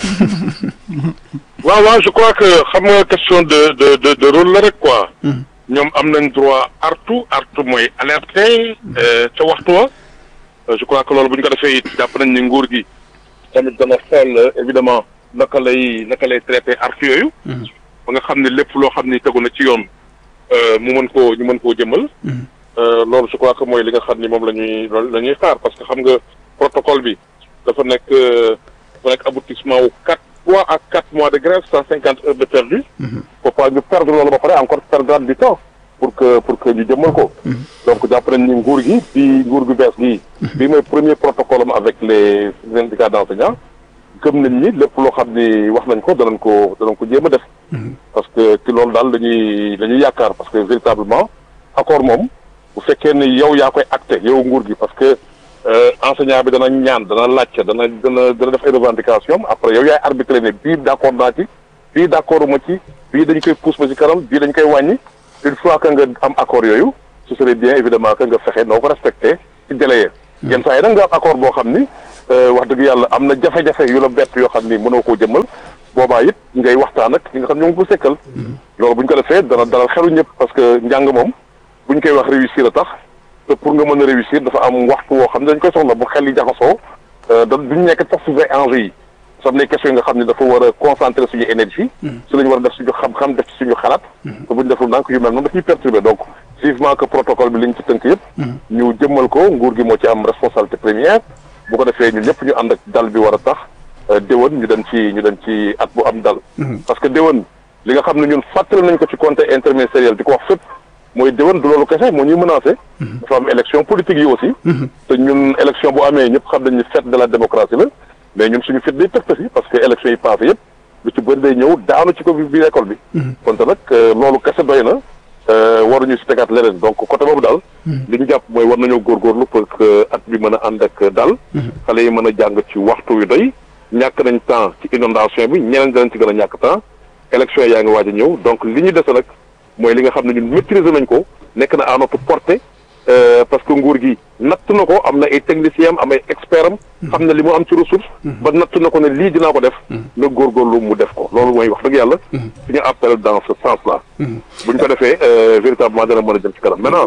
waaw waaw je crois que xam nga question de de de de rôle la rek quoi. ñoom am nañ droit artu artu mooy alerter euh, ca waxtu wa Euh, je crois que loolu bu ñu ko defee it jàpp nañ ni nguur gi tamit dana xool euh, évidemment naka lay naka lay traiter artu yooyu. ba nga xam ne lépp loo xam ni tegu na ci yoon euh, mu mën koo ñu mën koo jëmal. Euh, loolu je crois que mooy li nga xam ni moom la ñuy loolu la ñuy xaar parce que xam nga protocole bi dafa nekk euh, dafa nekk aboutissement wu quatre trois à quatre mois de grève cent cinquante heures de perdu faut pas ñu perdre loolu ba pare encore perdre du temps pour que pour que ñu jëmmal ko donc jàpp nañ ni nguur gi bi nguur gu bees gi bi mooy premier protocole am avec les syndicats d'enseignants gëm nañ ni lépp loo xam ni wax nañ ko danañ ko danañ ko jéem a def parce que ci loolu daal dañuy dañuy yaakaar parce que véritablement accord moom bu fekkee ni yow yaa koy acté yow nguur gi parce que euh, enseignant bi dana ñaan dana laajte dana dana dana def ay revendication après yow yaay arbitré ne bii d' accord naa ci bii d' accord ma ci bii dañ koy pousse ba ci kanam bii dañ koy wàññi une fois que nga am accord yooyu ce serait bien évidemment que nga fexe noo ko respecté ci délai yi yenn saa yi nag nga am accord boo xam ni wax dëgg yàlla am na jafe-jafe yu la bett yoo xam ni mënoo koo jëmmal boobaa it ngay waxtaan ak ñi nga xam ñoo ngi ko sekkal loolu bu ñu ko defee dana dalal xelu ñëpp parce que njàng moom bu ñu koy wax réussir a tax te pour nga mën a réussir dafa am waxtu woo xam ne dañ koy soxla bu xel yi jaxasoo da duñu nekk sax suñu enjeux yi sa am na question yi nga xam ne dafa war a concentrer suñu énergie su la ñu war a def suñu xam-xam def ci suñu xalaat te bu ñu deful ndànk yu mel noonu daf ñuy perturber donc vivement que protocole bi li ñu ci tënk yëpp ñu jëmmal ko nguur gi moo ci am responsabilité première bu ko defee ñun ñëpp ñu ànd ak dal bi war a tax déwén ñu dem ci ñu dem ci at bu am dal parce que déwén li nga xam ne ñun fàttali nañ ko ci conseil interministériel di ko wax fépp mooy déwén du loolu kese moo ñuy menacé dafa am élection politique yi aussi te ñun élection bu amee ñëpp xam nañ ni fête de la démocratie la mais ñun suñu fit day tëgta si parce que élection yi passé yëpp lu ci bëri day ñëw daanu ci ko bi biir école bi kon te nag loolu kese doy na waruñu si tegaat leneen donc côté boobu daal li ñu jàpp mooy war nañoo góorgóorlu pour que at bi mën a ànd ak dal xale yi mën a jàng ci waxtu yu doy ñàkk nañ temps ci inondation bi ñeneen danañ ci gën a ñàkk temps élection yaa ngi waaj a ñëw donc li ñu dese nag mooy li nga xam ne ñun maîtriser nañ ko nekk na à notre portée parce que nguur gi natt na ko am na ay techniciens am am ay experts am xam na li mu am ci ressource ba natt na ko ne lii dinaa ko def na góorgóorlu mu def ko loolu mooy wax dëgg yàlla suñu appel dans ce sens là bu ñu ko defee véritablement dana mën a jëm ci kanam maintenant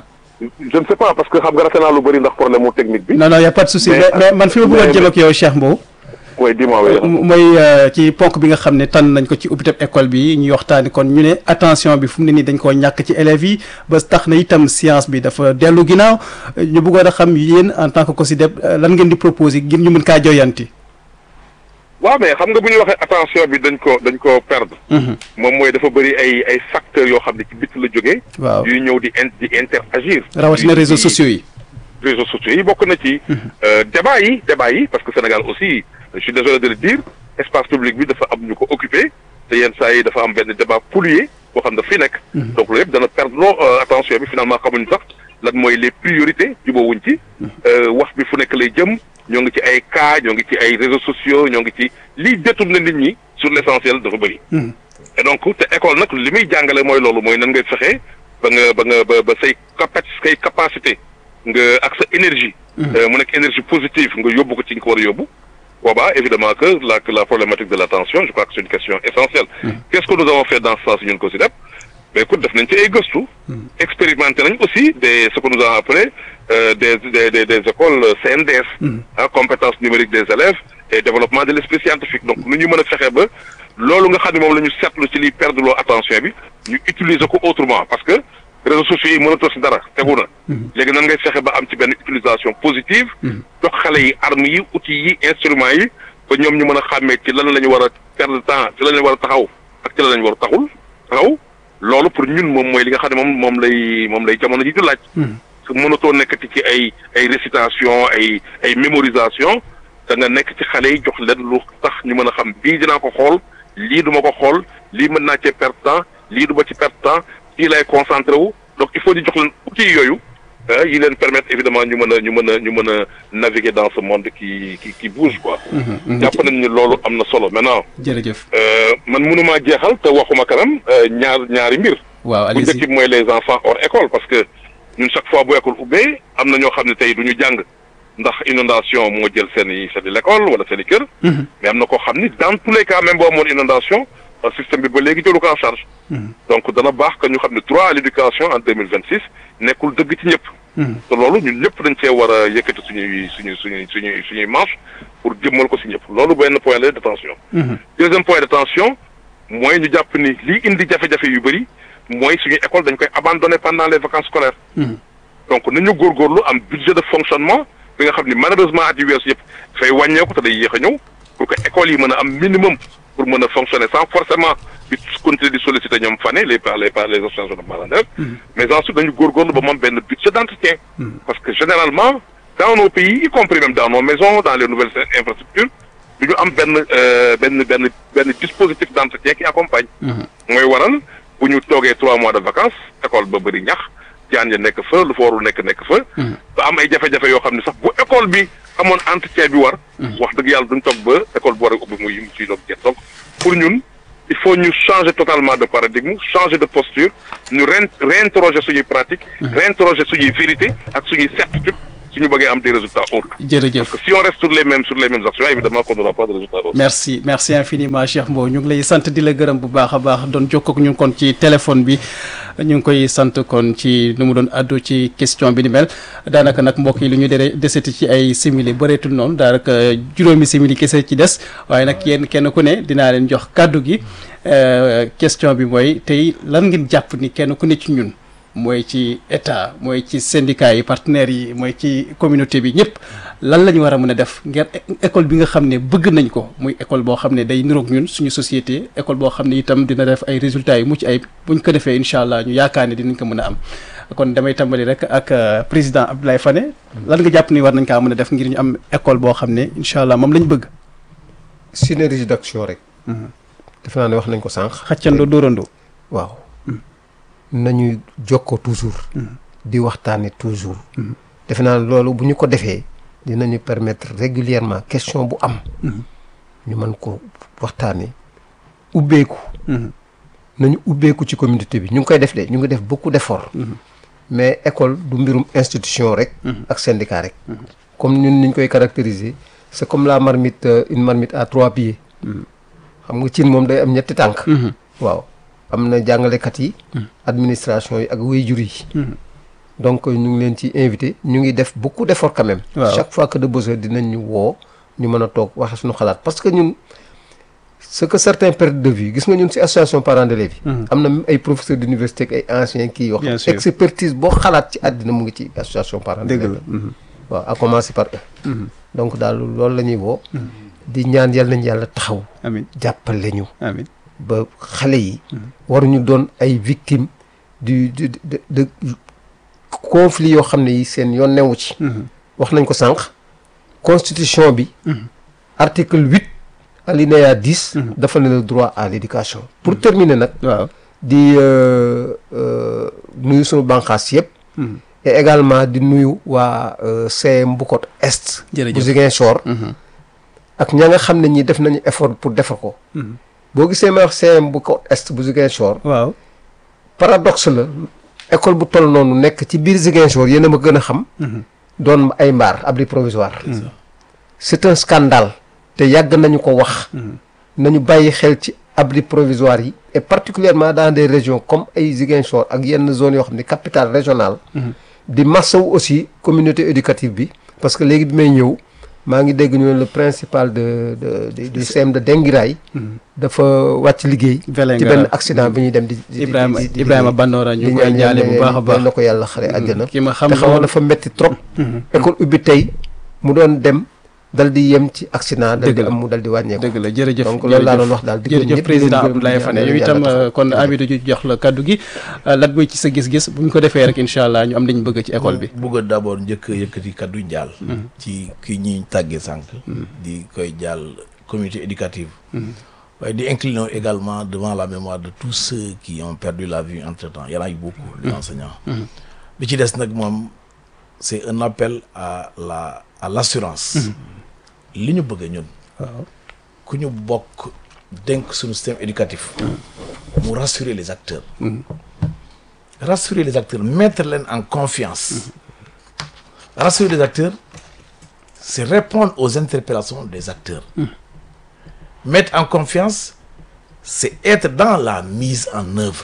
je ne sais pas parce que xam nga rafet naa lu bëri ndax problème mu technique bi non non y a pas de souci mais mais man fi ma bëggoon jëm ak yow Cheikh Mbow oui dis-moi oui. mooy ci ponk bi nga xam ne tànn nañ ko ci ubbiteb école bi ñuy waxtaani kon ñu ne attention bi fu mu ne nii dañ koo ñàkk ci élèves yi ba tax na itam science bi dafa dellu ginnaaw ñu bëggoon a xam yéen en tant que COSYDEP lan ngeen di proposer ngir ñu mën kaa joyanti. waaw mais xam nga bu ñu waxee attention bi dañ ko dañ ko perdre. moom mooy dafa bëri ay ay facteurs yoo xam ne ci bitt la jógee. waaw yuy ñëw di in di interagir. rawatina réseaux sociaux yi. réseaux sociaux yi bokk na ci. débat yi débat yi parce que Sénégal aussi. je suis désolé de le dire espace public bi dafa am ñu ko occupé te yenn saa yi dafa am benn débat pollué boo xam ne fi nekk. donc loolu yëpp dana perdre loo attention bi finalement xamuñu sax lan mooy les priorités jubóowuñ ci. wax bi fu nekk lay jëm ñoo ngi ci ay cas ñoo ngi ci ay réseaux sociaux ñoo ngi ci liy détourné nit ñi sur l' essentiel dafa bëri. et donc te école nag li muy jàngale mooy loolu mooy nan ngay fexe ba nga ba nga ba ba say capa say capacité nga ak sa énergie. mu nekk énergie positive nga yóbbu ko ci nga ko war a yóbbu. boobaa évidemment que la la problématique de l'attention je crois que c'est une question essentielle qu'est-ce que nous avons fait dans ce sens ñun ko si def mais écoute def nañ ci ay gëstu expérimenté nañ aussi des ce que nous avons appelé des des des des écoles CNDS ah compétences numériques des élèves et développement de l'esprit scientifique donc nu ñu mën a fexe ba loolu nga xam ne moom la ñu seetlu ci liy perdre loo attention bi ñu utiliser ko autrement parce que réseaux sociaux yi mënatoo si dara tegu na léegi nan ngay fexe ba am ci benn utilisation positive jox xale yi armes yi outils yi instruments yi ba ñoom ñu mën a xàmmee ci lan la ñu war a perdre temps ci lan la ñu war a taxaw ak ci lan la ñu war a taxul taxaw loolu pour ñun moom mooy li nga xam ne moom moom lay moom lay jamono ji di laaj su mënatoo nekkati ci ay ay récitation ay ay mémorisation da nga nekk ci xale yi jox leen lu tax ñu mën a xam bii dinaa ko xool lii du ma ko xool lii mën naa cee perdre temps lii du ma ci perdre temps fii lay concentré wu donc il faut ñu jox leen outils yooyu yi leen permettre évidemment ñu mën a ñu mën a ñu mën a naviguer dans ce monde qui qui qui bouge quoi. jàpp nañ ni loolu am na solo maintenant. jërëjëf. man mënumaa jeexal te waxuma kanam ñaar ñaari mbir. waaw bu njëkk bi mooy les enfants hors école parce que ñun chaque fois bu école ubbee am na ñoo xam ne tey du ñu jàng ndax inondation moo jël seen i seen i l'école wala seen i kër. mais am na koo xam ni dans tous les cas même boo amoon inondation système bi ba léegi jëlu ko en charge. donc dana baax que ñu xam ne droit à l'éducation en deux mille vingt six nekkul dëgg ci ñëpp. te loolu ñun ñëpp dañ cee war a yëkkati suñuy suñuy suñuy suñuy suñuy manche pour jëmmal ko si ñëpp loolu benn point la d'attention. deuxième point d'attention mooy ñu jàpp ni lii indi jafe-jafe yu bëri mooy suñu école dañ koy abandonné pendant les vacances scolaires. donc nañu góorgóorlu am budget de fonctionnement bi nga xam ni malheureusement at yu weesu yëpp dafay wàññeeku te day yéex a ñëw pour que école yi mën a am minimum pour mën a fonctionner sans forcément. di continuer di solliciter ñoom fane les par les par les associations de parents d'élèves mais ensuite dañu góorgóorlu ba moom benn budget d'entretien parce que généralement dans nos pays y compris même dans nos maisons dans les nouvelles infrastructures du ñu am benn benn benn benn dispositif d'entretien qui accompagne mooy waral bu ñu toogee trois mois de vacances école ba bëri ñax jaan ya nekk fa lu fa warul nekk nekk fa ba am ay jafe-jafe yoo xam ne sax bu école bi amoon entretien bi war wax dëgg yàlla duñ toog ba école bu war a ubbi muy mu ciy doog jeex donc pour ñun il faut ñu changer totalement de paradigme changer de posture ñu ren réinterroger suñuy pratique réinterroger suñuy vérité ak suñuy certitude suñu bëggee am des résultats autres jërëjëf parce que si on reste sur les mêmes sur les mêmes actions évidemment qu'on n'aura pas de résultats autres merci merci infiniment Cheikh Mbow ñu ngi lay sant di la gërëm bu baax a baax doon jokkoo ak ñun kon ci téléphone bi ñu ngi koy sant kon ci nu mu doon addu ci question bi ni mel daanaka nag mbokk yi lu ñu dere deseti ci ay simili bëreetul noonu daanaka juróomi simili kese ci des waaye nag yéen kenn ku ne dinaa leen jox kàddu gi question bi mooy tey lan ngeen jàpp ni kenn ku ne ci ñun mooy ci état mooy ci syndicat yi partenaires yi mooy ci communauté bi ñëpp lan la ñu war a mën a def ngir école bi nga xam ne bëgg nañ ko muy école boo xam ne day niroog ñun suñu société école boo xam ne itam dina def ay résultats yu mucc ay buñ ko defee incha allah ñu yaakaar ne dinañ ko mën a am kon damay tàmbali rek ak président Abdoulaye Fane lan nga jàpp ni war nañ kaa mën a def ngir ñu am école boo xam ne incha allah moom lañ bëgg. synergie d'action rek. defe naa ne wax nañ ko sànq. xàccandoo dóorandoo. waaw nañu jokkoo toujours. di waxtaane toujours. defe naa ne loolu bu ñu ko defee dinañu permettre régulièrement question bu am. ñu mën ko waxtaane ubbeeku. nañu ubbeeku ci communauté bi ñu ngi koy def de ñu ngi def beaucoup d'efforts. mais école du mbirum institution rek. ak syndicat rek. comme ñun niñ koy caractériser c'est comme la marmite une marmite à trois pieds. xam nga cin moom day am ñetti tànk. waaw am na jàngalekat yi. administration yi ak waajur yi. donc ñu ngi leen ci invité ñu ngi def beaucoup d'efforts quand même. chaque fois que de besoin dinañ ñu woo ñu mën a toog waxe suñu xalaat parce que ñun ce que certains perdent de vue gis nga ñun ci association parents d'élèves yi. am na même ay professeurs d'université ak ay anciens kii yoo xam. expertise boo xalaat ci àddina mu ngi ci association parents d'élèves. waaw à commencer par eux. donc daal loolu la ñuy woo. di ñaan yàlla nañ yàlla taxaw. amiin jàppale ñu. amiin ba xale yi. waruñu doon ay victimes du du de de conflit yoo xam ne yi seen yoon newu ci. wax nañ ko sànq. constitution bi. article huit alinéa dix. dafa ne le droit à l'éducation. pour terminer nag. waaw di nuyu sunu bànqaas yëpp. et également di nuyu waa CM Bukot Est. jërëjëf bu Ziguinchor. ak ña nga xam ne ñi def nañu effort pour defar ko. boo gisee may wax CM bu ko est bu Ziguinchor. waaw paradoxe la école bu toll noonu nekk ci biir Ziguinchor yéen a ma gën a xam. doon ay mbaar abri provisoire. c'est un scandale. te yàgg nañu ko wax. nañu bàyyi xel ci abri provisoire yi. et particulièrement dans des régions comme ay Ziguinchor ak yenn zones yoo xam ne capitale régionale. di massawu aussi communauté éducative bi parce que léegi bi may ñëw. maa ngi dégg ñu ne le principal de de du CM de Dengiray dafa wàcc liggéey. ci benn accident bi ñuy dem di. Ibrahima Ibrahima Bandora ñu koy ñaale bu baax a baax na ko yàlla xare àjjana. ki ma xam te xam nga dafa metti trop. école ubbi tey mu doon dem dal di yem ci accident. dal di am mu dal di wàññeeku. dëgg la jërëjëf donc loolu laa doon wax daal di jërëjëf président Abdoulaye Fane yow itam kon Amidou ju jox la kaddu gi lan mooy ci sa gis-gis bu ñu ko defee rek incha allah ñu am dañu bëgg ci école bi. bëgg d'abord njëkk a yëkkati kaddu njaal. ci ki ñuy tàggee sànq. di koy jaal communauté éducative. waaye di incliner également devant la mémoire de tous ceux qui ont perdu la vie entre temps y en a eu beaucoup. les enseignants. bi ci des nag moom c'est un appel à la à l'assurance. li ñu bëgg ñun. waaw ku ñu bokk dénk suñu système éducatif. mu rassurer les acteurs. rassurer les acteurs mettre leen en confiance. rassurer les acteurs c'est répondre aux interpellations des acteurs. mettre en confiance c'est être dans la mise en œuvre.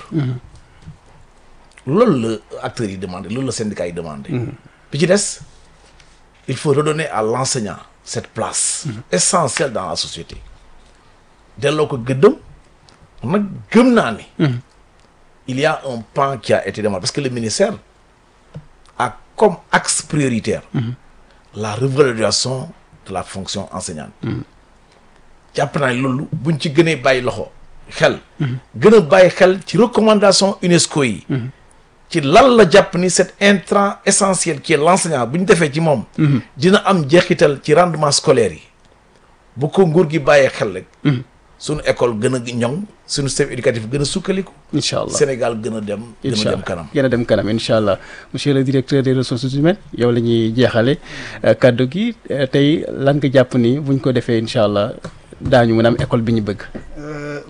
loolu la acteurs yi demandé loolu la syndicat yi demandé. bi ci des il faut redonner à l'enseignant cette place essentielle dans la société delloo ko gëddëm nag gëm naa ni il y a un pan qui a été demandé parce que le ministère a comme axe prioritaire la revalorisation de la fonction enseignante jàpp naa ni loolu buñ ci gënee bàyyi loxo xel gën a bàyyi xel ci recommandation UNESCO yi ci lan la jàpp ni cet intrant essentiel qui est l'enseignant bu ñu defee ci moom dina am jeexital ci rendement scolaire yi bu ko nguur gi bàyyee xel rek suñu école gën a ñoŋ suñu système éducatif gën a sukkaliku incha allah Sénégal gën a dem gën incha a allah dem kanam gën a dem kanam incha allah monsieur le directeur des ressources humaines yow la ñuy jeexale kaddu gi tey lan nga jàpp ni buñ ko defee incha allah daañu mën a am école bi ñu bëgg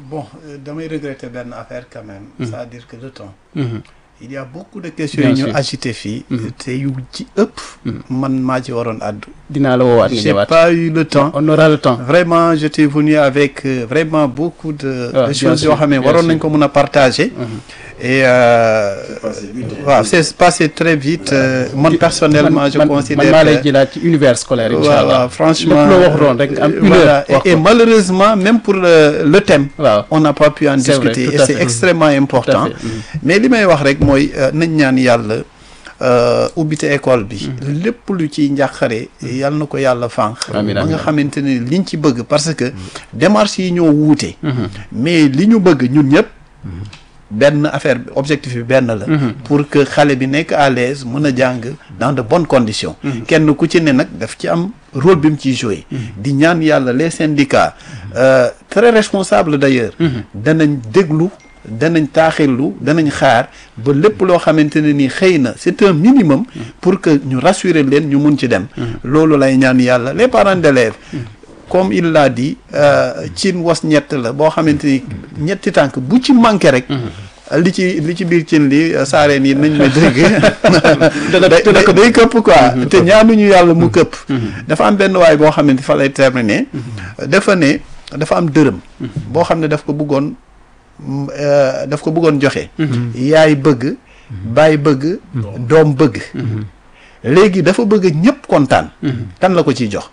bon euh, damay regretter benn affaire quand même c'est-à-dire que le temps Mhm. il y a beaucoup de questions Bien yu ñu sûr. agité fii te yu ci ëpp man maa ci waroon àddu dinaa la woowaat nga j'ai ñëwaat pas eu le temps on aura le temps vraiment j'étais venu avec euh, vraiment beaucoup de, Ah, de bien choses sûr, yoo xam ne bien waroon sûr. nañ ko mën a partager et euh, waaw c'est passé très vite euh, man personnellement man je man considère maa lay que jëlaat ci univers scolaire incha voilà allah franchement lépp loo waxutoon rek nga am une voilà. heure wax et, et ko. malheureusement même pour le, le thème waaw on n'a pas pu en C'est vrai, discuter tout et à c'est fait. extrêmement important fait. Mhm. mais li may wax rek mooy euh, nañ ñaan yàlla euh, ubbite école bi lépp lu ci njàqare yal na ko yàlla fànq Amiin, ba amiin. nga xamante ne liñ ci bëgg parce que démarche yi ñoo wuute mais li ñu bëgg ñun ñëpp benn affaire bi objectif bi benn la pour que xale bi nekk à l'aise mën a jàng dans de bonnes conditions kenn ku ci ne nag daf ci am rôle bi mu ciy joué di ñaan yàlla les syndicats euh, très responsables d'ailleurs danañ déglu danañ taaxirlu danañ xaar ba lépp loo xamante ne ni xëy na c'est un minimum pour que ñu rassurer leen ñu mun ci dem loolu lay ñaan yàlla les parents d'élèves comme il l'a dit cin was ñett la boo xamante ni ñetti tànk bu ci manqué rek li ci li ci biir cin li saareen yi nañ ma dégg Dana- day dana day- day këpp quoi te ñaanuñu yàlla mu këpp dafa am benn waay boo xamante fa lay terminer dafa ne dafa am dërëm boo xam ne daf ko bëggoon mm, euh, daf ko bëggoon joxe yaay bëgg baay bëgg doom bëgg léegi dafa bëgg ñëpp kontaan kan la ko ciy jox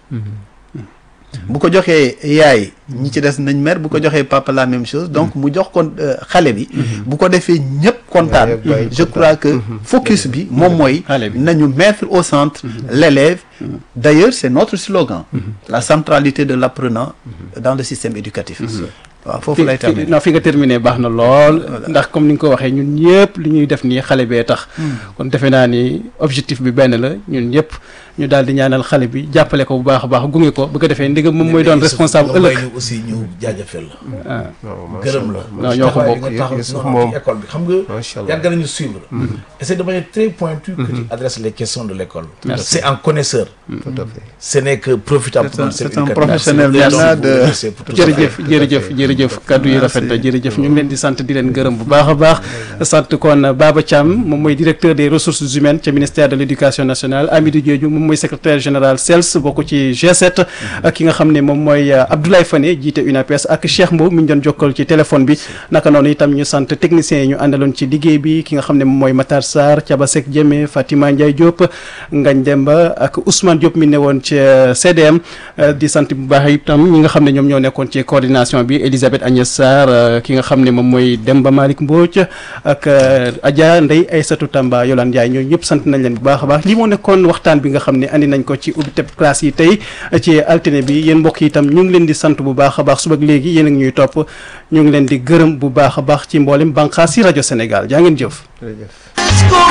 bu ko joxee yaay ñi ci des nañ mer bu ko joxee papa la même chose donc mu jox kon euh, xale bi bu ko defee ñëpp kontaan Yaay ak baay je crois que focus bi moom mooy Xale bi. nañu mettre au centre l'élève d'ailleurs c'est notre slogan la centralité de l'apprenant dans le système éducatif waaw foofu lay fi terminer non fi nga terminé baax na lool ndax comme ni nga ko waxee ñun ñëpp li ñuy def nii xale bee tax kon defe naa ni objectif bi benn la ñun ñëpp ñu daal di ñaanal xale bi jàppale ko bu baax a baax gunge ko bu ko defee ndigam moom mooy doon responsable ëllëg ñu aussi ñu jaajëfal la ah non macha gërëm la allah. Non, ñoo ko taxawaay bokk. bi nga taxaw Youssouf ci moom école bi xam nga macha allah. yàgg nañu suivre et c'est de manière très pointue que tu adresses les questions de l'école Merci. c'est un connaisseur tout à fait. ce n'est que profitable C'est un- pour c'est un professionnel Merci. maintenant Donc, de- vous remerciez pour tout ça. jërëjëf jërëjëf jërëjëf kaddu yi rafet na jërëjëf ñu ngi leen di sant di leen gërëm bu baax a baax sant kon Baba Thiam moom mooy directeur des ressources humaines ca ministère de l'éducation nationale Amidou Diédhiou moom mooy secrétaire général CELS bokk ci G7 ak ki nga xam ne moom mooy Abdoulaye Fane jiite UNAPES ak Cheikh Mbow mi ñu doon jokkal ci téléphone bi naka noonu itam ñu sant techniciens yi ñu àndaloon ci liggéey bi ki nga xam ne moom mooy Matar Sarr Thiaba Seck Diémé Fatima Ndiaye Diop Ngagne Demba ak Ousmane Diop mi ne woon ci CDM di sant bu baax itam ñi nga xam ne ñoom ñoo nekkoon ci coordination bi Elisabeth Agnès Sarr ki nga xam ne moom mooy Demba Malick Mbodj ak Adja Ndeye Aïssatou Tamba Yolande Ndiaye ñooñu ñëpp sant nañ leen bu baax a baax li moo nekkoon waxtaan bi nga xam ne andi nañ ko ci ubbi teb classe yi tey ci altine bi yéen mbokk yi itam ñu ngi leen di sant bu baax a baax suba ak léegi yéen a ngi ñuy topp ñu ngi leen di gërëm bu baax a baax ci mboolem bànqaas yi rajo Sénégal jaa ngeen jëf jërëjëf. Let's go